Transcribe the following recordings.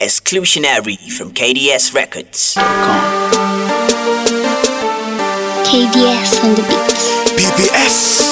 Exclusionary from KDS Records. KDS on the beats. BBS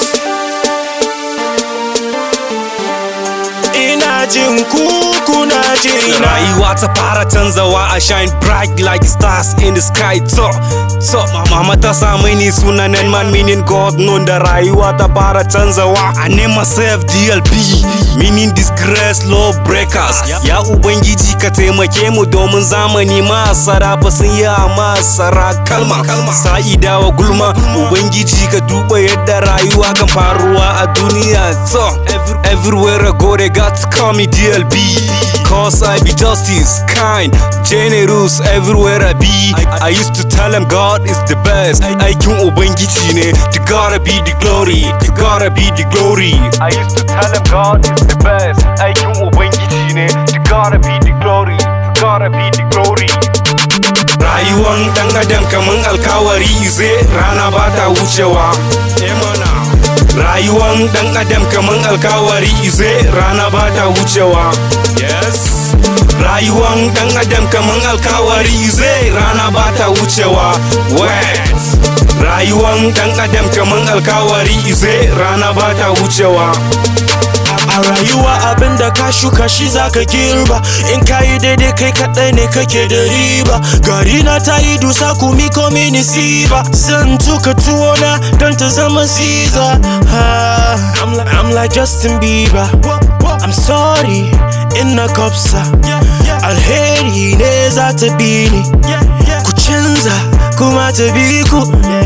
Ina jin ku kuna jina Rayuwa ta fara canzawa a shine bright like stars in the sky to to mama ta sa mini sunanen man meaning God known da rayuwa ta fara canzawa I name myself DLP meaning disgrace law breakers ya ubangiji ka taimake mu domin zamani masara ba sun yi a masara kalma sa'ida wa gulma ubangiji ka duba yadda rayuwa kan faruwa a duniya to everywhere I go they got to call me DLB Cause I be justice, kind, generous everywhere I be I, I used to tell them God is the best Aikin Ubangiji ne, to gotta be the glory, to gotta be the glory I used to tell them God is the best Aikin Ubangiji ne, to gotta be the glory, to gotta be the glory Rayuwan ɗan adam kaman alkawari ize rana ba ta wucewa Emana Rayuwan ɗan adam kaman alkawari ize rana ba ta wucewa Yes Rayuwan ɗan adam kaman alkawari ize rana ba ta wucewa Wet Rayuwan ɗan adam kaman alkawari ize rana ba ta wucewa A rayuwa abin da ka shuka shi zaka girba In ka yi daidai kai kaɗai ne kake da riba Gari na ta yi dusa kumi ko mini siba Zan tuka tuwona don ta zama siza ha, I'm, like, I'm like Justin Bieber I'm sorry in na kopsa Alheri ne za ta bi ni Ku canza kuma ta bi ku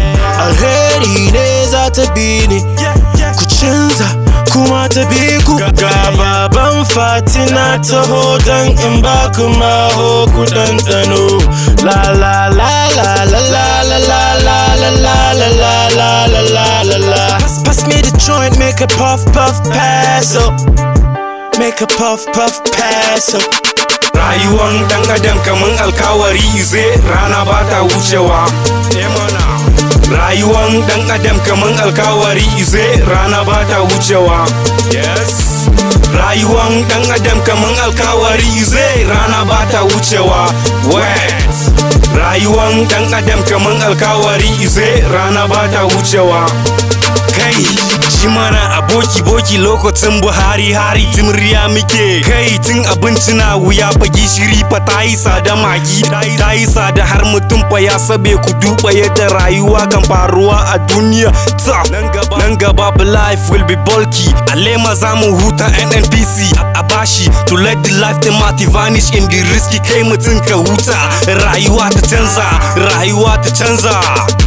Alheri ne za ta bi ni Ku canza kuma ta bi ku ga baban fatina taho don in ba ku maho ku ɗanɗano la la la la la la la la la la la la la la la la la la pass me the joint make a puff puff pass up make a puff puff pass up Rayuwan ɗan adam kaman alkawari ize rana ba ta wucewa Emana Rayuwan ɗan adam kaman alkawari ize rana ba ta wucewa Yes Rayuwan ɗan adam kaman alkawari ize rana ba ta wucewa Wet Rayuwan ɗan adam kaman alkawari ize rana ba ta wucewa Kai shi mana aboki boki lokacin Buhari hari tun riya muke kai tun abinci na wuya fa gishiri fa ta yi sada magi ta yi sada har mutum fa ya sabe ku duba yadda rayuwa kan faruwa a duniya ta nan gaba life will be bulky alema za mu huta nnpc a bashi to let the life thematic vanish in the risky kai mutum ka huta rayuwa ta canza rayuwa ta canza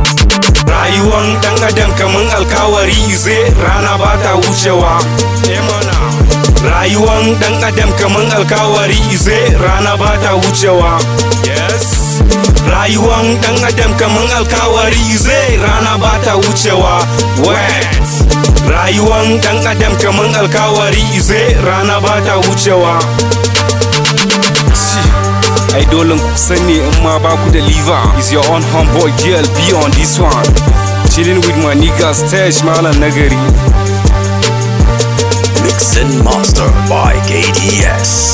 Rayuwan ɗan adam kaman alkawari ize rana ba ta wucewa Emana Rayuwan ɗan adam kaman alkawari ize rana ba ta wucewa Yes Rayuwan ɗan adam kaman alkawari ize rana ba ta wucewa Wet Rayuwan ɗan adam kaman alkawari ize rana ba ta wucewa ai dole ku sani in ma ba ku da liver is your own homeboy GLB on this one chilling with my niggas Tesh Malam Nagari Mix and mastered by KDS.